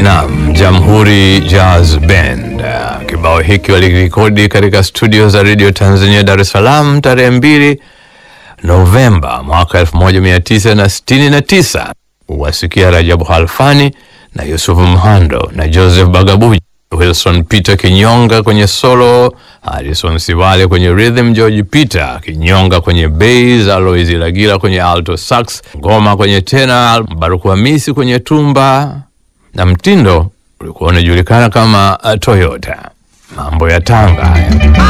Naam, Jamhuri Jazz Band. Uh, Kibao hiki walirekodi katika studio za Radio Tanzania Dar es Salaam tarehe mbili Novemba mwaka 1969. Wasikia Rajabu Halfani na Yusufu Mhando na Joseph Bagabuji, Wilson Peter Kinyonga kwenye solo, Harrison Sivale kwenye rhythm, George Peter Kinyonga kwenye bass, Alois Lagila kwenye alto sax, ngoma kwenye tena, Baruku Hamisi kwenye tumba na mtindo ulikuwa unajulikana kama uh, Toyota. Mambo ya Tanga haya.